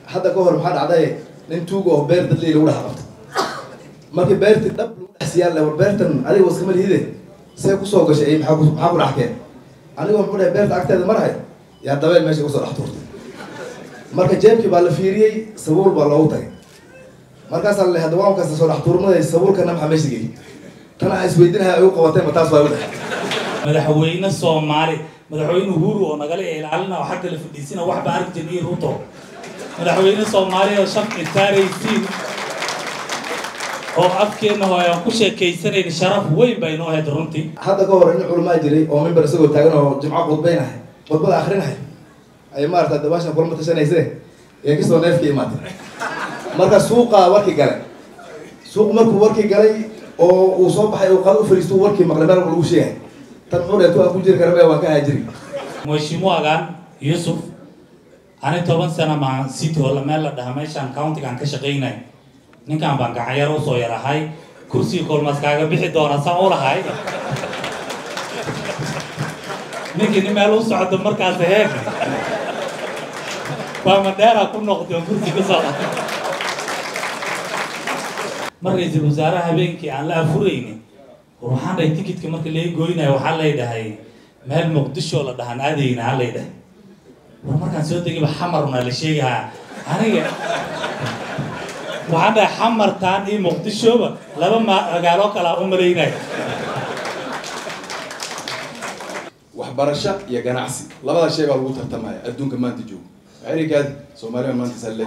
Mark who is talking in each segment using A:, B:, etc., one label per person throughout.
A: hadda ka hor maxaa dhacday nin tuuga oo beer dadley lagu dhex qabto markii beertii dhab lagu dhex siiyaan war beertan adiga waskama lihide see kusoo gashay maxaa ku maxaa ku dhaxkeen anigoo muxuu dhahay beerta agteeda marahay yaa dabeel meesha kusoo dhex tuurtay marka jeebkii baa la fiiriyey sabuul baa loogu tagay markaasaa la hadda waan kasta soo dhex tuurmaday sabuulkana maxaa meesha geeyey tan aan isweydinahay ay u qabatay ma taas waa u dhahay
B: madaxweyne soomaali madaxweyne uhuru oo nagala ilaalina oo xagga la fadhiisina waxba arki jirnay ruto madaxweyne soomaaliya oo shafci taaraysiin oo afkeenna hoo aan ku sheekaysanayn sharaf weyn bay inoo ahayd runtii
A: hadda ka hor in culamaa jiray oo mimbar isagoo taagan oo jimco khudbaynahay khudbada akrinahay ay maarata dabaashan kulama tashanayse ee kasoo neefka imaatay marka suuqa warkii galay suuq markuu warkii galay oo uu soo baxay uu qado u fadhiisto warkii maqlay meel lagu sheegay tan muxuu dhahay tu aan ku jiri kara maya waan ka haajiri
B: mheshimiwagan yusuf ani toban sana maan city hall meel la dhaha meeshaan countigaan ka shaqaynay ninkan baan gacanyaro usoo yarahay kursiga kolmaas kaaga bixi doona saan u lahay ninkii nin meel u socdo markaas heeg waa madheera ku noqday oo kursi ka soo mar ra-iisul wasaare habeenkii aan la afurayni war waxaan dhahay tikitka marka laga goynayo waxaa lay dhahay meel muqdisho la dhahan aadayna ha lay dhahay war markaan soo degiba xamarna la sheegahaa aniga waxaan dhahay xamartaan iyo muqdishoba laba magaalo kala u malaynaya
C: waxbarasho iyo ganacsi labada shay baa lagu tartamaya adduunka maanta joogo erikaadi soomaaliya maanta salle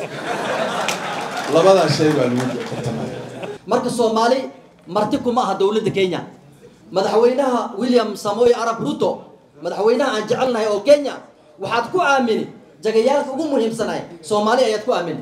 C: labada shay baa lagu tartamaya
D: marka soomaali marti kuma aha dowladda kenya madaxweynaha william samoy arab ruto madaxweynaha aan jecelnahay oo kenya waxaad ku aamini jagayaalka ugu muhiimsanay soomaali ayaad ku aamini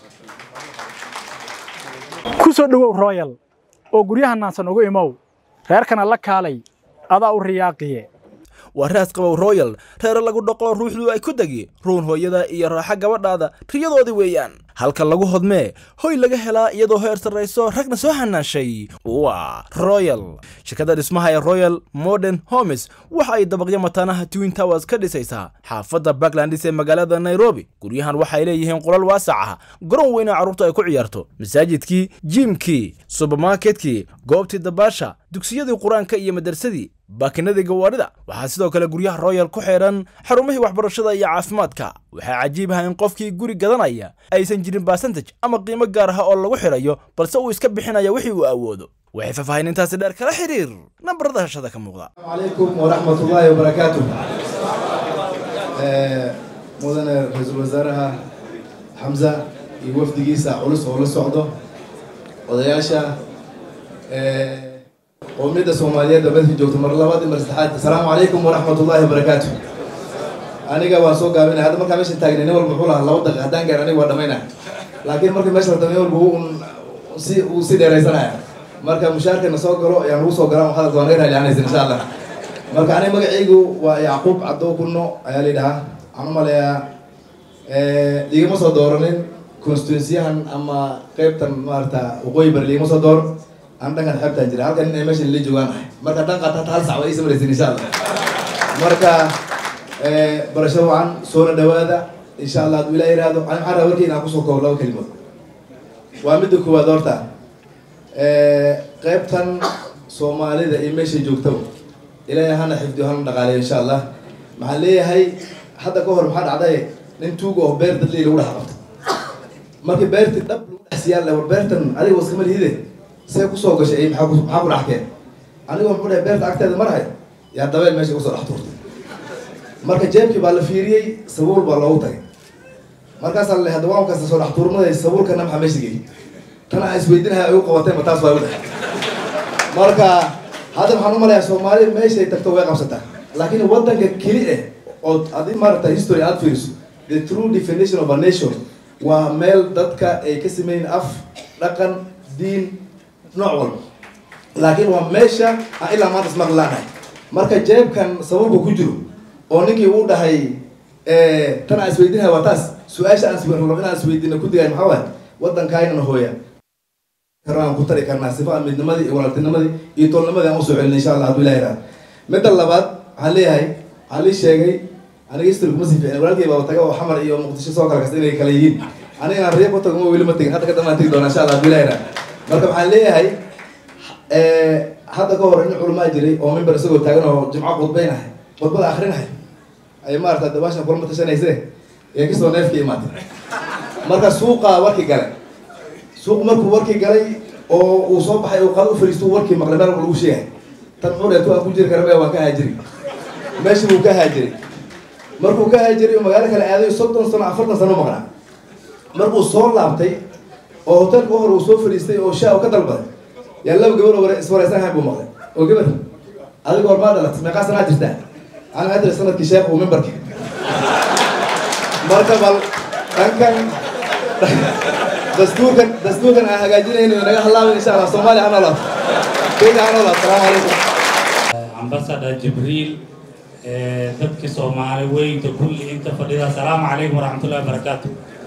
E: ku soo dhowow royal oo guryaha naansan ugu imow reerkana la kaalay adaa u riyaaqiye
F: waa raas qabow royal reere lagu dhoqo ruuxdu ay ku degi ruun hooyada iyo raaxa gabadhaada riyadoodii weeyaan halka lagu hodmee hoy laga helaa iyadoo heer sarrayso ragna soo hanaashay waa royal shirkadda dhismaha ee royal modern homes waxa ay dabaqyo mataanaha twin towers ka dhisaysaa xaafadda backlandis ee magaalada nairobi guryahan waxay leeyihiin qolal waasac ah garoon weyna carruurta ay ku ciyaarto masaajidkii jiimkii subermarketkii goobtii dabaasha dugsiyadii qur-aanka iyo madarsadii baakinadii gawaarida waxaa sidoo kale guryaha royal ku xidhan xarumihii waxbarashada iyo caafimaadka waxaa cajiib ah in qofkii guri gadanaya aysan jirin basantage ama qiimo gaar ah oo lagu xidhayo balse uu iska bixinaya wixii uu awoodo waxay faahfaahinintaasi dheer kala xiriir nambarada hashada ka muuqda
A: calaykum waraxmat ullaahi wabarakaatu mudane ra-iisul wasaaraha xamza iyo wafdigiisa culus oo la socdo odayaasha qowmiyadda soomaaliyeed oo meelka joogto mar labaad iyo mar saddexaad asalaamu calaykum waraxmat ullaahi wabarakaatu aniga waan soo gaabinay hadda markaa meesha taagnay nin walba muxuu lahaa laba daqiiq haddaan gaar aniga waa dhamaynaya laakiin markii meesha la nin walba un si uu si dheeraysanaya marka mushaarkana soo galo ayaan lagu soo galaan hadalka waan naga raalicanaysa insha allah marka aniga magacaygu waa yacquub caddow kunno ayaa la yidhahaa waxaan u maleeyaa ligama soo dooranin constituensiyahan ama qeybtan maarata waqooyi bari ligama soo dooran aan dhankan xeebtaan jira halkan nin ay meesha la joogaan ahay marka dhan qaata hata hal sac waa ii samaraysin insha allah marka barasho wacan soona dhawaada insha allah hadduu ilaah yihahdo ani waxaan rabaa warkeyna aan kusoo koobo laba kelimood waa midda koowaad horta qeybtan soomaalida iyo meeshay joogtaba ilaahay hana xifdiyo hana dhaqaaleyo insha allah maxaan leeyahay hadda ka hor maxaa dhacday nin tuuga oo beer dadley lagu dhex qabto markii beertii dhab lagu dhex siiyaan war beertan adiga waskama lihide see kusoo gashay maxaa ku maxaa ku dhaxkeen anigoo muxuu dhahay beerta agteeda marahay yaa dabeel meesha kusoo dhex tuurtay marka jeebkii baa la fiiriyey sabuul baa loogu tagay markaasaa la hadda waan kasta soo dhex tuurmaday sabuulkana maxaa meesha geeyey tan aan isweydinahay ay u qabatay ma taas waa u dhahay marka hadda waxaan u malayaa soomaali meeshay tagto way qabsataa laakiin waddanka keli eh oo adi maaragta history aad fiiriso the true definition of a nation waa meel dadka ay ka sameyn af dhaqan diin nooc walba laakiin waa meesha aan ilaa maanta ismaqli laanahay marka jeebkan sababka ku jiro oo ninkii uu dhahay tan aan isweydinahay waa taas su-aasha aan rabo inaan isweydina ku digay maxaa waay waddankaaynan hooya karaan ku tari karnaa sifa aan midnimadii iyo walaaltinimadii iyo toolnimadii aan usoo celin insha allah hadduu ilaha yihahdo midda labaad waxaan leeyahay waxaan lii sheegay aniga history kuma sii fiicin walaalkay baa taga oo xamar iyo muqdisho soo kala kasta inay kala yihiin aniga inaan riya ku tago ma weli ma tegin hadda ka dambaan tegi doona insha allah bilayna marka waxaan leeyahay hadda ka hor in culamaa jiray oo mimbar isagoo taagan oo jimco khudbaynahay khudbada akrinahay ay maarata dabaashan kulama tashanayse ee kasoo neefka imaatay marka suuqa warkii galay suuq markuu warkii galay oo uu soo baxay uu qado u fariisto warkii maqlay meel lagu sheegay tan muxuu dheeto aan ku jiri kara maya waan ka haajiri meeshii buu ka haajiray markuu ka haajiray oo magaalo kale aaday soddon sano afartan sano maqnaa markuu soo laabtay oo hotelka hor uu soo fadhiistay oo shaa u ka dalbaday yaa laba gabar oo iswareysanhayn buu maqlay oo gabar adiga hormaa dhalatay meeqaa sanaa jirtaa ana adri sanadkii sheekh uu mimbarka marka bal dhankan dastuurkan dastuurkan aan hagaajinayno naga halaabin insha allah soomaaliya ha noolaato kenya ha noolaato salaamu calaykum
B: ambassador jibriil dadka soomaali weynta kulli inta fadhida asalaamu calaykum waraxmatullahi wabarakaatu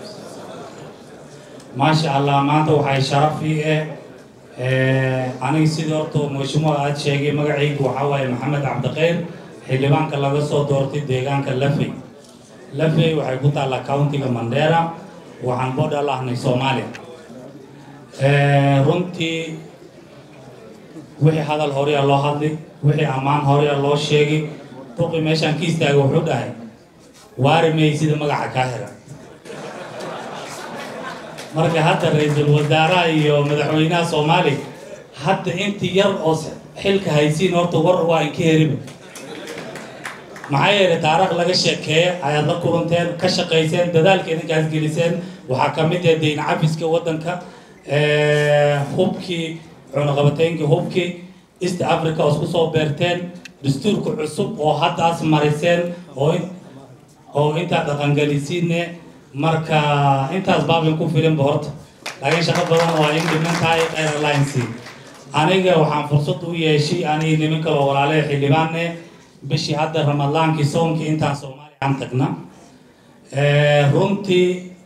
B: maasha allah maanta waxay sharaf ii eh aniga sidii horta mashmuuc aad sheegay magacaygu waxaa waaye maxamed cabdikhayr xildhibaanka laga soo doortay deegaanka lafey lafey waxay ku taallaa countiga mandera waxaan bodhal ahnay soomaaliya runtii wixii hadal horeya loo hadlay wixii ammaan horeya loo sheegay duqi meeshaan ka istaaga wuxuu dhahay waari may sida magaca kaa hela marka hadda ra-iisul wasaaraha iyo madaxweynaha soomaaliya hadda intii yar oo xilka haysiin horta war waa inka heriba maxaa yeelay taariikh laga sheekeeya ayaad la kulanteen ka shaqayseen dadaalka idinkaas geliseen waxaa ka mid ah dayn cafiska waddanka hubkii cunaqabateynkii hubkii east africa oo isku soo beerteen dastuurka cusub oo haddaas mariseen oo oo intaa dhaqangelisiine marka intaas baabin ku filinba horta laakiin shaqo badan waa in dhiman tahay khayr alliance aniga waxaan fursad u yeeshay aniga niman kaloo walaalaha xildhibaane bishii hadda ramadaankii soonkii intaan soomaaliya aan tagna runtii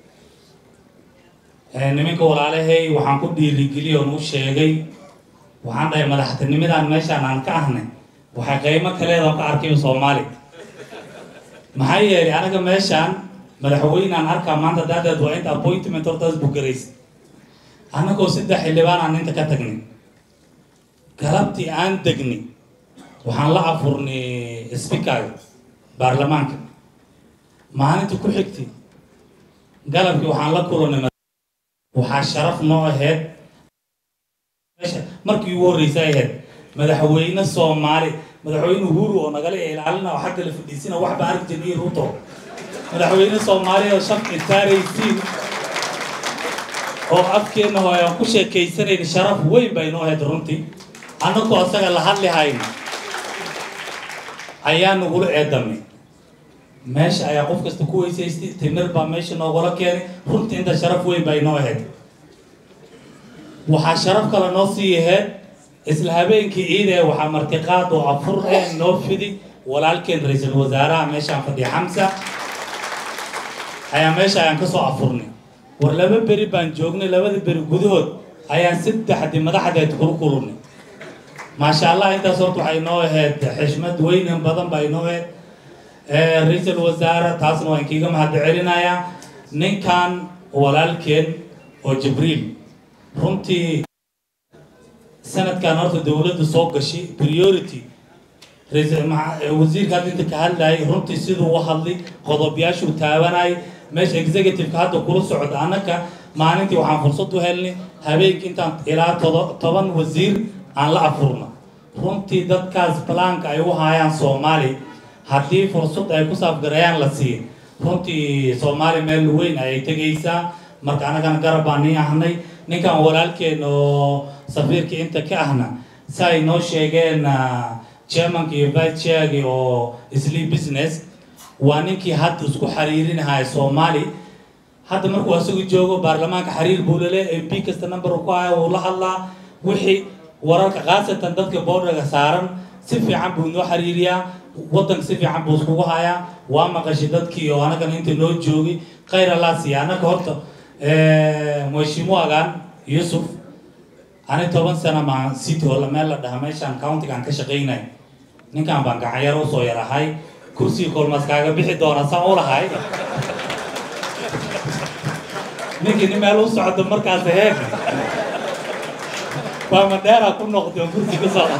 B: nimanka walaalahay waxaan ku dhiirigeliy oon u sheegay waxaan dhahay madaxtinimadan meeshaan aan ka ahnay waxay qiimo kaleeda ka arkay soomaaliya maxaa yeelay anaga meeshaan madaxweynaan arkaa maanta daadeed waa inta appointment hortaas bugaraysa annagoo saddex xildhibaan aan inta ka tagnay galabtii aan degnay waxaan la afurnay speakerga baarlamaanka maalinta ku xigtay galabkii waxaan la kulanay waxaa sharaf noo aheyd markii ugu horreysay ahayd madaxweyne soomaali madaxweyne uhuru oo nagala ilaalina oo xagga la fadhiisina waxba arki jirnay ruto madaxweyne soomaaliya oo shafci taaraysiin oo afkeenna hoo aan ku sheekaysanayn sharaf weyn bay noo ahayd runtii annagoo asaga la hadli hayna ayaa nagula eedamay meesha ayaa qof kasta ku weysaystay timir baa meesha noogala keenay runtii inta sharaf weyn bay noo ahayd waxaa sharaf kale noo sii ahayd isla habeenkii ciida waxaa martiqaad oo afur eh noo fidi walaalkeen ra-iisul wasaaraha meeshaan fadhiya xamsa ayaa meesha ayaan kasoo afurnay war laba beri baan joognay labada beri gudahood ayaan saddexdii madaxdeed kula kulunay maasha allah intaas horta waxay noo ahayd xishmad weynan badan bay noo ahayd ra-iisul wasaare taasna waan kiiga mahad celinayaa ninkan walaalkeen oo jibriil runtii sanadkan horta dowladda soo gashay priority wasiirka hadda inta ka hadlayay runtii siduu u hadlay qodobyaashuu taabanayay meesha executive-ka hadda kula socda annaka maalintii waxaan fursad u helnay habeenkii intaan ilaa toban wasiir aan la afurno runtii dadkaas balaanka ay u haayaan soomaali haddii fursad ay ku saafgarayaan la siiyo runtii soomaali meel weyn ayay tegaysaa marka annagana garab baan nii ahnay ninkan walaalkeen oo safiirkii inta ka ahna si ay noo sheegeen chairmanka iyo vice chairgi oo sleep business waa ninkii hadda isku xiriirinahaya soomaali hadda markuu asagu joogo baarlamaanka xiriir buu lale m p kasta number ku haya wuu la hadlaa wixii wararka khaasatan dadka boordaga saaran si fiican buu noo xiriiriyaa waddanka si fiican buu iskugu hayaa waa maqashay dadkii oo anagana inta noo joogay khayr allah siiya annaga horta mheshimiwagan yusuf ani toban sana maa city oo meel la dhaha meeshaan countigaan ka shaqaynay ninkan baan gacanyaro usoo yarahay kursiga kolmaas kaaga bixi doona saan u lahay ninkii nin meel u socdo markaas heeg waa madheera ku noqday oo kursi ka soo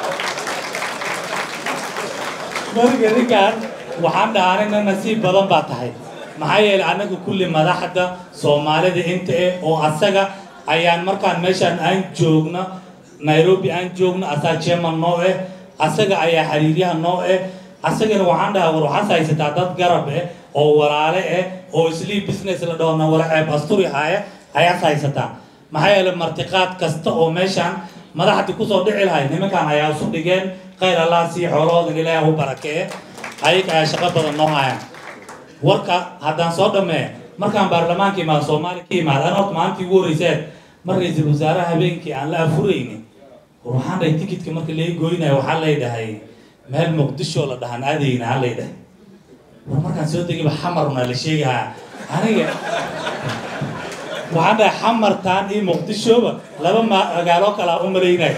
B: marka ninkan waxaan dhahanina nasiib badan baa tahay maxaa yeelay annaga kulli madaxda soomaalida inta eh oo asaga ayaan markaan meeshaan aan joogno nairobi aan joogno asaa chairman noo eh asaga ayaa xiriiryaha noo eh asagana waxaan dhahaa war waxaas haysataa dad garab eh oo walaale eh oo islii business la dhahona wala ceeb asturi haya ayaas haysataa maxaa yeelay martiqaad kasta oo meeshaan madaxdii kusoo dhici lahay nimankan ayaa isu dhigeen khayr allah sii xoolahoodan ilaahay u barakee ayaga ayaa shaqo badan noo hayaan warka haddaan soo dhammee markaan baarlamaanka imaado soomaaliya ka imaada an horta maalintii ugu horreyseen mar ra-iisul wasaaraha habeenkii aan la afurayni war waxaan dhahay tikitka marka laga goynayo waxaa lay dhahay meel muqdisho la dhahan aadayna ha lay dhahay war markaan soo degiba xamarna la sheegahaa aniga waxaan dhahay xamartaan iyo muqdishoba laba magaalo kala u malaynay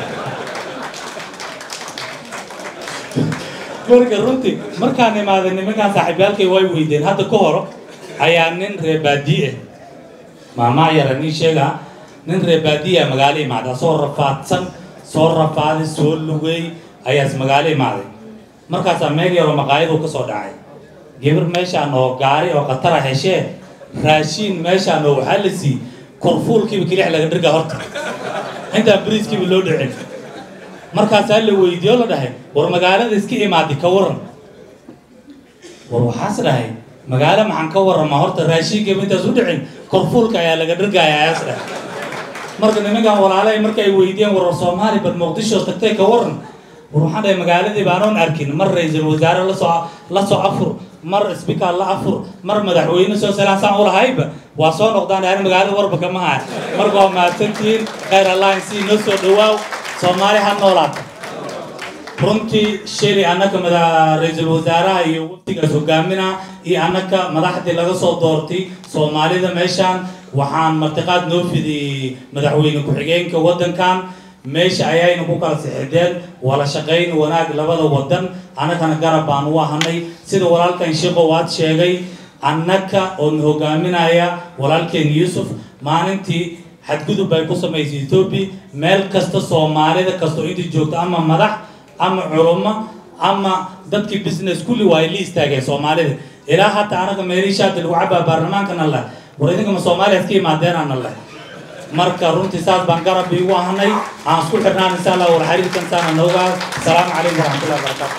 B: marka runtii markaan imaaday nimankaan saaxiibyaalkay way weydeen hadda ka hor ayaa nin reebaadiye maamaa yara nin sheega nin reebaadiya magaalo imaaday soo rafaadsan soo rafaaday soo lugay ayaas magaalo imaaday markaasaa meel yaroo maqaayadu ka soo dhacay gabar meeshaan oo gaari oo khatara heshee raashiin meeshaan oo waxaa la siiyey korfuulkiiba kelix laga dhirga horta intaan bariiskiiba loo dhicin markaasaa la weydiiyo la dhahay war magaalada iska imaaday ka waran war waxaas dhahay magaalo maxaan ka warrama horta raashiinkiiba intaas u dhicin korfuulka ayaa laga dhirgaya ayaas dhahay marka nimankan walaalahay markay weydiiyeen war war soomaali bal muqdisho tagtay ka waran war waxaan dhahay magaaladii baanoon arkin mar ra-iisul wasaare lasoo la soo afur mar speaker la afur mar madaxweyne soo salaasaan ulahayba waa soo noqdaan dhahan magaalada warba kama haya marka waa mahadsantihiin khayr allah insii noo soo dhawaaw soomaali ha noolaata runtii shili annaka mada ra-iisul wasaaraha iyo waftigaas hogaaminaa iyo annaka madaxdii laga soo doortay soomaalida meeshaan waxaan martiqaad noo fidiyey madaxweyne ku-xigeenka waddankan meesha ayayna ku kala sixideen wala shaqayn wanaag labada wadan annagana garab baan u ahanay sida walaalkan sheekho waad sheegay annaka oon hogaaminaya walaalkeen yuusuf maalintii xadgudub bay ku samaysay etoobiya meel kasta soomaalida kastoo inta joogto ama madax ama culummo ama dadkii business kulli waa ay la istaageen soomaalida ilaa hataa anaga meelihii shaati lagu cabaa baarlamaankana leh war idinkama soomaaliyaad ka imaadeenana leh marka runtii saas baan garab iigu ahanay aan isku xirnaan insha allah war xiriirkan saana noogaa asalaamu calaykum waraxmatullahi wabarakaatu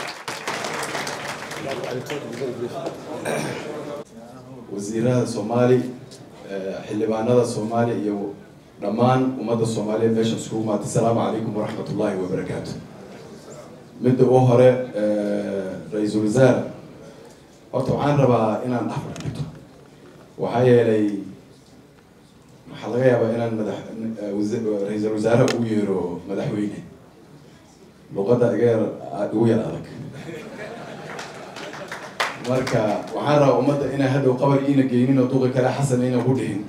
C: wasiirada soomaali xildhibaanada soomaaliya iyo dhammaan ummadda soomaaliya meesha iskugu maatay asalaamu calaykum waraxmat ullaahi wabarakaatu midda u hore ra-iisul wasaare horta waxaan rabaa inaan afar dhigto waxaa yeelay waxaa laga yaabaa inaan madax ra-iisul wasaare ugu yeero madaxweyne luqadda iga yar igu yar adag marka waxaan rabaa ummadda inay hadhow qabar iina geynin oo duqi kale xasan iina ku dhihin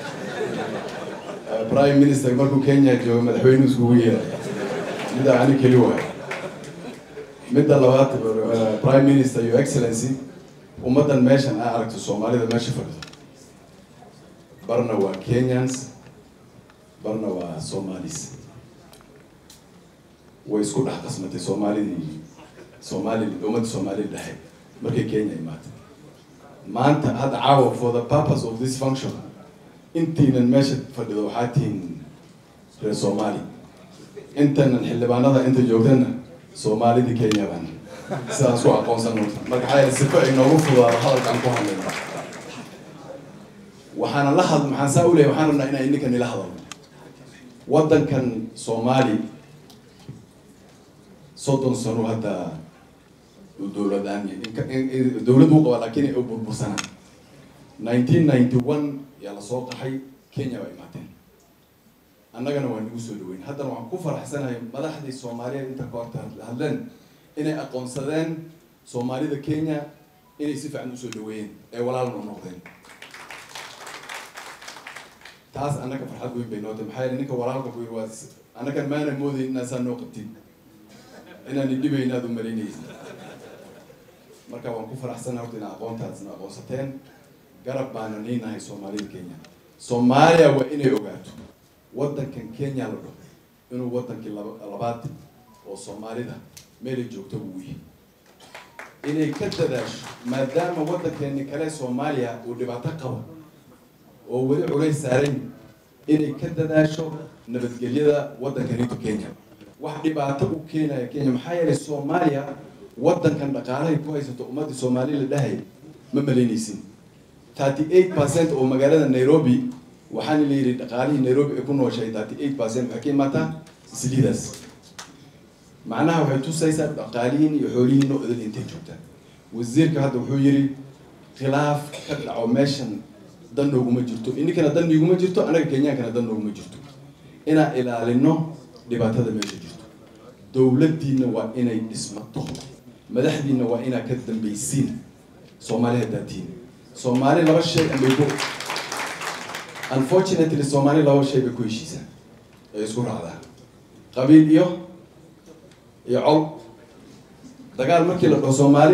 C: prime minister markuu kenya joogo madaxweyne iskugu yeeray midda ani keli waay midda labaad prime minister your excellency ummaddan meeshan aa aragto soomaalida meesha fadhido barna waa kenyans barna waa somalis way isku dhex qasmatay soomaalidii soomali ummadda soomaalida dhexe markay kenya imaatay maanta hadda caawa for the purpose of this function intiinan meesha fadhido waxaa tihiin reer soomaali intanan xildhibaanada inta joogtana soomaalidii kenya baan sidaan isku aqoonsan marka maxaa yeele sifa inoogu fudaado hadalkaan ku hadlayno waxaana la had maxaan saa u leeyahay waxaan rabnaa inaan ininka nila hadalno waddankan soomaali soddon sano hadda dowladaan dowladdu u qaba laakiin ay burbursana nineteen ninety one yaa lasoo qaxay kenya baa imaateen annagana waa nagu soo dhaweyn haddana waxaan ku faraxsanahay madaxdii soomaaliyeed inta ka horta hadleen inay aqoonsadeen soomaalida kenya inay si fiican usoo dhaweeyeen ee walaalna u noqdeen taas annaga farxad weyn bay nootay maxaa yeele ninka walaalka ku yiri waa annagan maana moodayn inaa saa noo qabtin inaan idhibayna aad u malaynaysa marka waan ku faraxsana horta inaa aqoontaasna aqoonsateen garab baana niinahay soomaalida kenya soomaaliya waa inay ogaato waddankan kenya la dhaho inuu waddankii laba labaad oo soomaalida meelay joogto uu yahay inay ka dadaasho maadaama waddankeeni kale soomaaliya uu dhibaato qabo oo weli culays saaran inay ka dadaasho nabadgelyada waddankanito kenya wax dhibaato u keenaya kenya maxaa yeelay soomaaliya waddankan dhaqaalahay ku haysato ummadda soomaali la dhahay ma malaynaysin thirty eight percent oo magaalada nairobi waxaana la yidhi dhaqaalihii nairobi ay ku nooshahay thirty eight percent waxay ka imaataa isliidaas macnaha waxay tusaysaa dhaqaalihiin iyo xoolihiin oo idil intay joogtaan wasiirka hadda wuxuu yidhi khilaaf ka dhaco meeshan dan nooguma jirto ininkana dan niiguma jirto anaga kenyaankana dan nooguma jirto inaan ilaalino dhibaatada meesha jirto dowladdiina waa inay dhismato madaxdiina waa inaa ka dambaysiin soomaali hadaatiin soomaali laba shay ambay ku unfortunately soomaali laba shay bay ku heshiisaan ay isku raacdaan qabiil iyo iyo col dagaal markii la dhaho soomaali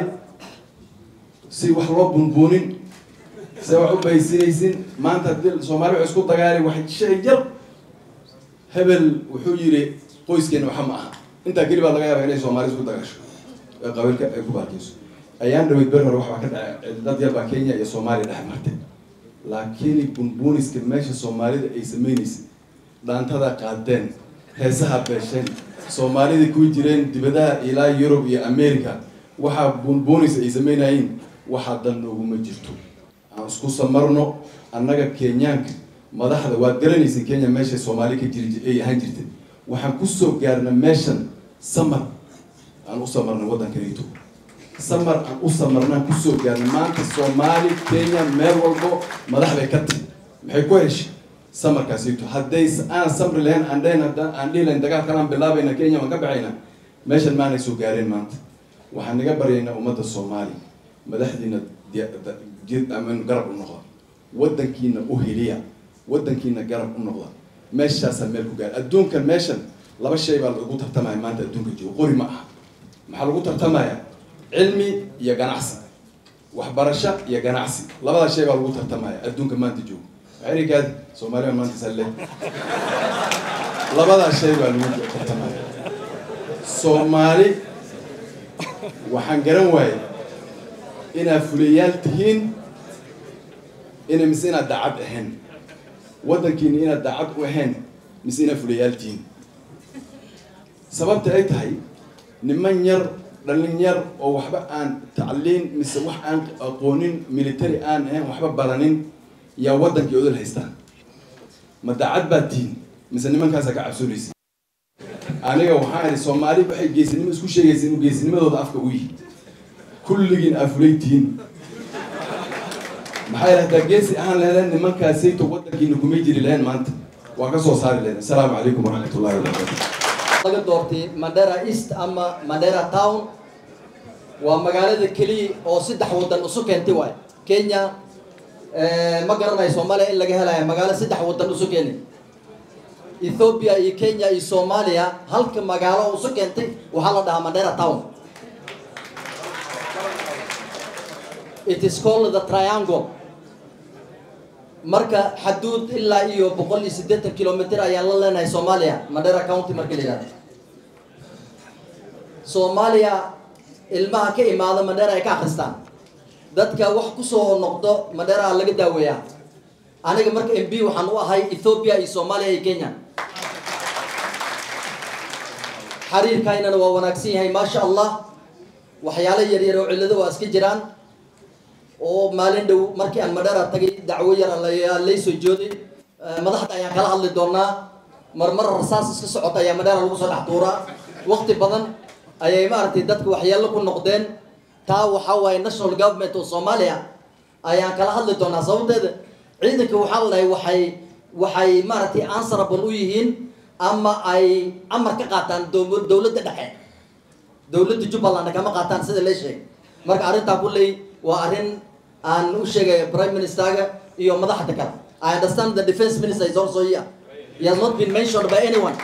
C: si wax loo bunbuunin se wax u baysinaysin maanta haddii soomaali waxay isku dagaali wax shay yar hebel wuxuu yidhi qoyskeena waxa ma aha intaa keli baa laga yaaba inay soomaali isku dagaasho ee qabiilka ay ku baarkeyso ayaan dhaweyd ber hore waxbaa ka dhacay dad yar baa kenya iyo soomaaliya dhex martay laakiin bunbuuniska meesha soomaalida ay sameynaysa dhaantada qaadeen heesaha beesheen soomaalida ku jireen dibadaha ilaa yurub iyo america waxaa bunbuunis ay sameynayeen waxaa dan nooguma jirto aan isku samarno annaga kenyaanka madaxda waad garanaysa kenya meesha soomaali ka jiri ay ahaan jirtay waxaan kusoo gaarna meeshan samar aan u samarna waddankanito samar aan u samarnaan kusoo gaarna maanta soomaali kenya meel walbo madax bay ka tahy maxay ku heshay samarkaasito hadday aan samri lahayn aan dhayn haddaan aan dhihi lahayn dagaal kalaan bilaabayna kenya waan ka baxayna meeshan maanay soo gaareen maanta waxaan naga baryaynaa ummadda soomaali madaxdiina jid aman garab u noqda waddankiina u heliya waddankiina garab u noqda meeshaasaa meel ku gaara adduunkan meeshan laba shay baa lagu tartamaya maanta adduunka joogo qori ma aha maxaa lagu tartamaya cilmi iyo ganacsi waxbarasho iyo ganacsi labadaa shay baa lagu tartamaya adduunka maanta joogo erikaad soomaaliya maanta salle labadaa shay baa lagu tartamaya soomaali waxaan garan waayay inaad fuliyayaal tihiin ina mise inaad daacad ahayn waddankiina inaad daacad u ahayn mise inaad fuliyayaal tihiin sababta ay tahay niman yar dhalin yar oo waxba aan tacliin mise wax aan aqoonin military aan ahayn waxba baranin yaa waddankii odol haystaan ma daacad baad tihiin mise nimankaasaa ka cabsoonaysa aniga waxaan idhi soomaali waxay geesinimo isku sheegaysa inuu geesinimadooda afka u yihi kulligiin aa fulay tihiin maxaa yidhi haddaa geesi ahaan laheedeen nimankaasayto waddankiina kumay jiri lahayn maanta waa ka soo saari lahayn assalaamu calaykum waraxmatullahi wabarakatu
D: laga doortay mandera east ama mandera town waa magaalada keliya oo saddex waddan isu keentay waay kenya ma garanayo soomaaliya in laga helayo magaalo saddex waddan isu keenay ethiopia iyo kenya iyo soomaaliya halka magaalo isu keentay waxaa la dhahaa mandera town it is called the triangle marka xaduud ilaa iyo boqol iyo siddeetan kilomitr ayaan la leenahay soomaaliya mandera county marka la yidhahdo soomaaliya ilmaha ka imaada mandera ay ka akristaan dadka wax kusoo noqdo mandera laga daaweeyaa aniga marka m b waxaan u ahay ethiopia iyo soomaaliya iyo kenya xiriirkaynana waa wanaagsan yahay maasha allah waxyaalo yaryar oo cillado waa iska jiraan oo maalin dhow markii aan madhara tagay dacwo yar ayaa laysoo jooday madaxda ayaan kala hadli doonaa marmar rasaas iska socota ayaa madhara lagu soo dhex tuuraa waqti badan ayay maaragtay dadka waxyeello ku noqdeen taa waxaa waaye national government oo soomaaliya ayaan kala hadli doonaa sababteeda ciidanka waxaa la dhahay waxay waxay maaragtay answerable u yihiin ama ay amar ka qaataan dowladda dhexe dowladda jubbaland kama qaataan sida lee sheegay marka arrintaa kulley waa arrin aan u sheegaya prime ministerga iyo madaxda kale i understand the defense minister is also here he has not been mentioned by anyone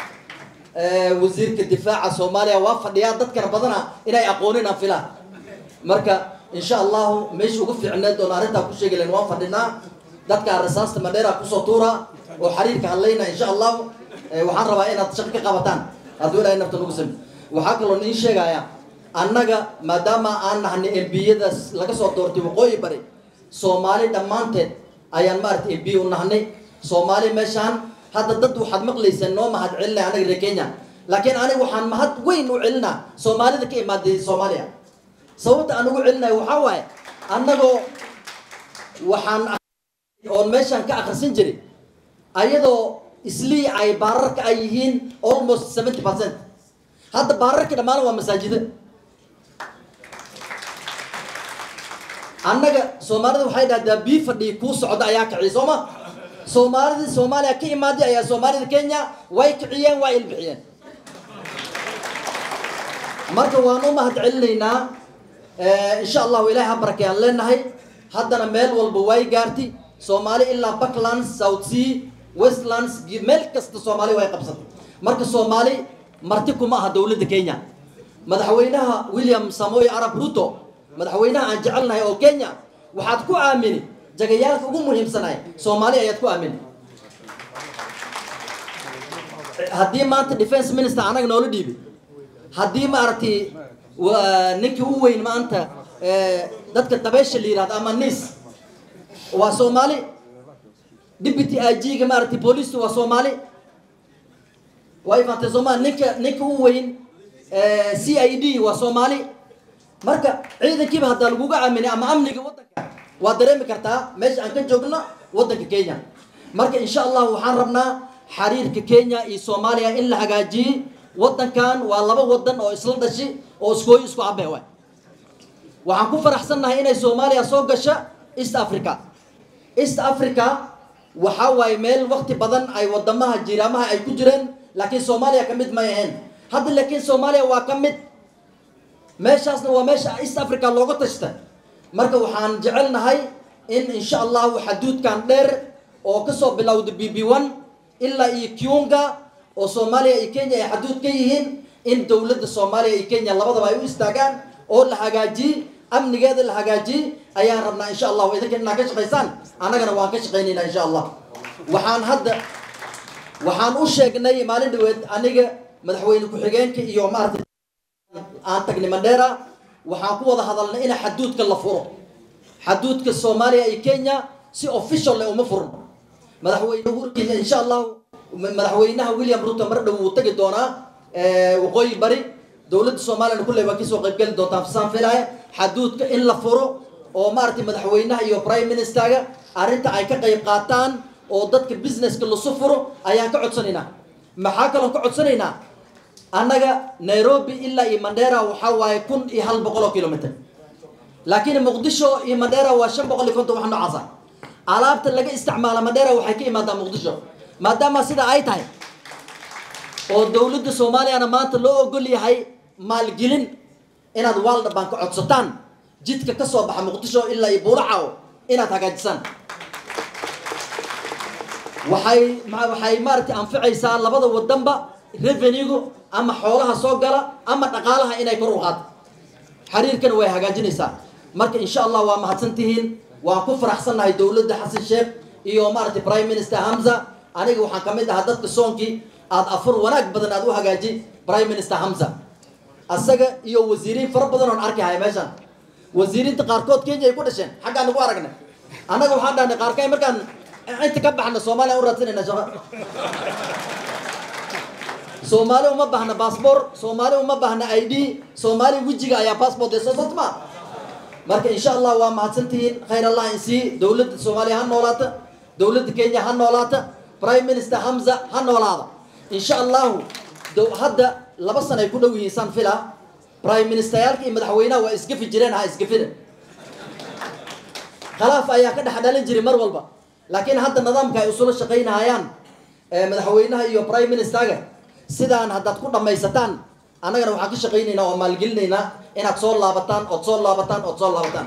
D: wasiirka difaaca soomaaliya waa fadhiyaa dadkana badana inay aqoonin aan filaa marka insha allahu meesha ugu fiicneed oon arrintaa ku sheegi lahayn waan fadhinaa dadka rasaasta madheera kusoo tuura oo xiriirka hadlayna insha allahu Eh, waxaan rabaa inaad shaqo ka qabataan hadduu ilaahay nafta nagu sami waxaa kaloo niin sheegaya annaga maadaama aan nahnay embiyadaas laga soo doortay waqooyi bari soomaali dhammaanteed ayaan maaragtay embiye u nahnay soomaali meeshaan hadda dad waxaad maqlayseen noo mahad celinaya anaga reer kenya laakiin aniga waxaan mahad weyn u celinaa soomaalida ka imaaday soomaaliya sababta aan ugu celinayo waxaa waaye annagoo waxaan oon meeshaan ka akhrisan jiray ayadoo islii ay baararka ay yihiin almost seventy percent hadda baararka dhammaan waa masaajida annaga soomaalida waxay dhahdaa bii fadhii kuu socda ayaa kiciy soo ma soomaalidii soomaaliya ka imaaday ayaa soomaalida kenya way kiciyeen waa ilbixiyeen marka waan u mahad celinaynaa insha allahu ilaahay ha barakayaan leenahay haddana meel walba way gaartay soomaali ilaa backlands south sea westlands meel kasta soomaali way qabsatay marka soomaali marti kuma aha dowladda kenya madaxweynaha william samoy arab ruto madaxweynaha aan jecelnahay oo kenya waxaad ku aamini jagayaalka ugu muhiimsanay soomaali ayaad ku aamini haddii maanta defense minister anaga noola dhiibay haddii maaragtay wa- ninkii u weyn maanta eh, dadka dabeesha la yihahdo ama nis waa soomaali deputy IG-ga maaragtay booliista waa soomaali waa ifaantay soomaali ninka ninka u weyn eh, c i d waa soomaali marka ciidankiiba haddaa laguga aaminay ama amniga waddanka waa dareemi kartaa meesha aan ka joogno waddanka kenya marka insha allah waxaan rabnaa xiriirka kenya iyo soomaaliya in la hagaajiyey waddankan waa laba waddan oo isla dhashi oo iskooyi isku abe waay waxaan ku faraxsannahay inay soomaaliya soo gasha east africa east africa waxaa waaye meel wakti badan ay wadamaha jiraamaha ay ku jireen laakiin soomaaliya ka mid may ahayn hadda laakiin soomaaliya waa ka mid meeshaasna waa meesha east africa looga tashta marka waxaan jecelnahay in insha allahu xaduudkan dheer oo kasoo bilowda b b one ilaa iyo kiunga oo soomaaliya iyo kenya ay xaduud ka yihiin in dowladda soomaaliya iyo kenya labadaba ay u istaagaan oo la hagaajiyey amnigeeda la hagaajiyey ayaan rabnaa insha allahu idinka inaad ka shaqaysaan annagana waan ka shaqaynaynaa insha allah waxaan hadda waxaan u sheegnay maalin dhaweed aniga madaxweyne ku-xigeenka iyo maaragtay aan tagnay mandheera waxaan ku wada hadalnay in xaduudka la furo xaduudka soomaaliya iyo kenya si official leh uma furno madaxweyne uhuru kenya insha allahu madaxweynaha william ruto mar dhow wuu tagi doonaa eh, waqooyi bari dowladda soomaaliyana kulley waa kasoo qaybgeli doontaa fasaan filaya xaduudka in la furo oo maaragtay madaxweynaha iyo prime ministerga arrinta ay ka qayb qaataan oo dadka businesska lasu furo ayaan ka codsanaynaa maxaa kaloo ka codsanaynaa annaga nairobi ilaa iyo mandheera waxaa waaye kun iyo hal boqol oo kilomitr laakiin muqdisho iyo mandheera waa shan boqol iyo konton wax noocaasa alaabta laga isticmaala mandheera waxay ka imaadaa muqdisho maadaama sida ay tahay oo dowladda soomaaliyana maanta loo ogol yahay maalgelin inaad waalda baan ka codsataan jidka ka soo baxa muqdisho ilaa iyo buulacaw inaad hagaajisaan waxay ma- waxay maaragtay anficaysaa labada wadanba revenue-gu ama xoolaha soo gala ama dhaqaalaha inay kor u qaado xiriirkana way hagaajinaysaa marka insha allah waa mahadsan tihiin waan ku faraxsannahay dowladda xasan sheekh iyo maaragtay prime minister hamza aniga waxaan ka mid ahaa dadka soonkii aad afur wanaag badan aad u hagaaji prime minister hamza asaga iyo wasiiriin fara badan oon arki haya meeshan wasiiriinta qaarkood kenya ay ku dhasheen xaggaan nagu aragnay annaga waxaan dhahnay qaarkay markaan inta ka baxna soomaaliya u raadsanayna shaqo soomaali uma baahna baasboor soomaali uma baahna i d soomaali wejiga ayaa baasboort ee soo sotma marka insha allah waa mahadsantihiin khayr allah in sii dowladda soomaaliya ha noolaata dowladda kenya ha noolaata prime minister hamza ha noolaada insha allahu dow- hadda laba sana ay ku dhow yihiin san fila prime ministeryaalka iyo madaxweynaha waa isgafi jireen ha isgafina khilaaf ayaa ka dhex dhalin jiray mar walba laakiin hadda nidaamka ay usula shaqaynahayaan ee madaxweynaha iyo prime ministerga sidaan haddaad ku dhammaysataan annagana waxaan ka shaqaynaynaa oo maalgelinaynaa inaad soo laabataan ood soo laabataan ood soo laabataan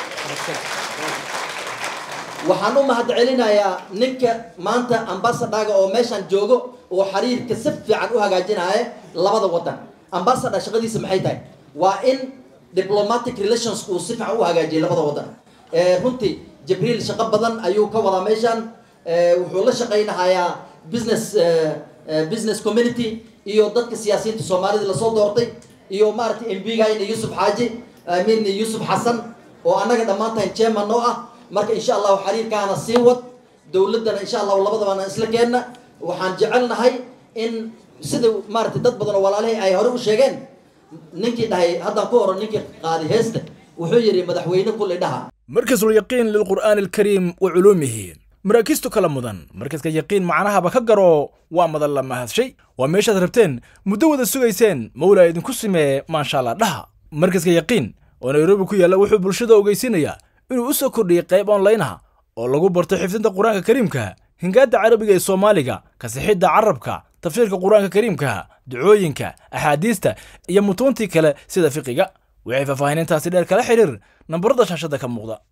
D: waxaan u mahad celinayaa ninka maanta ambasadhaga oo meeshaan joogo oo xiriirka si fiican u hagaajinaya labada wadan ambasadha shaqadiisa maxay tahay waa in diplomatic relations uu si fiican u hagaajiyay labada waddan runtii jibriil shaqo badan ayuu ka wadaa meeshan wuxuu la shaqaynahayaa business business community iyo dadka siyaasiyiinta soomaalida lasoo doortay iyo maaragtay mbgayna yuusuf xaaji amiin yuusuf xasan oo annaga dhammaantahay chairman oo ah marka insha allahu xiriirkaana sii wad dowladdana insha allahu labadabana isla keenna waxaan jecelnahay in sida maaragtay dad badan oo walaalihii ay hore u sheegeen ninkii dhahay haddaan ku horo ninkii qaadi heesta wuxuu yidhi madaxweyne kulli dhaha
F: markasul yaqiin lilqur'aani alkariim wa culuumihi maraakiistu kala mudan markaska yaqiin macnahaba ka garo waa madan la mahadshay waa meeshaad rabteen muddo wada sugayseen mawlaa idinku simee maashaalla dhaha markaska yaqiin oo nairobi ku yaalla wuxuu bulshada ogeysinayaa inuu u soo kordhiyey qayb onlaynaha oo lagu barto xifdinta qur-aanka kariimka hingaadda carabiga ee soomaaliga kasixidda carabka tafsiirka qur-aanka kariimka ducooyinka axaadiista iyo mutuuntii kale sida fiqiga waxay faahfaahinintaasi dheer kala xidhiir nambarada shaashadda ka muuqda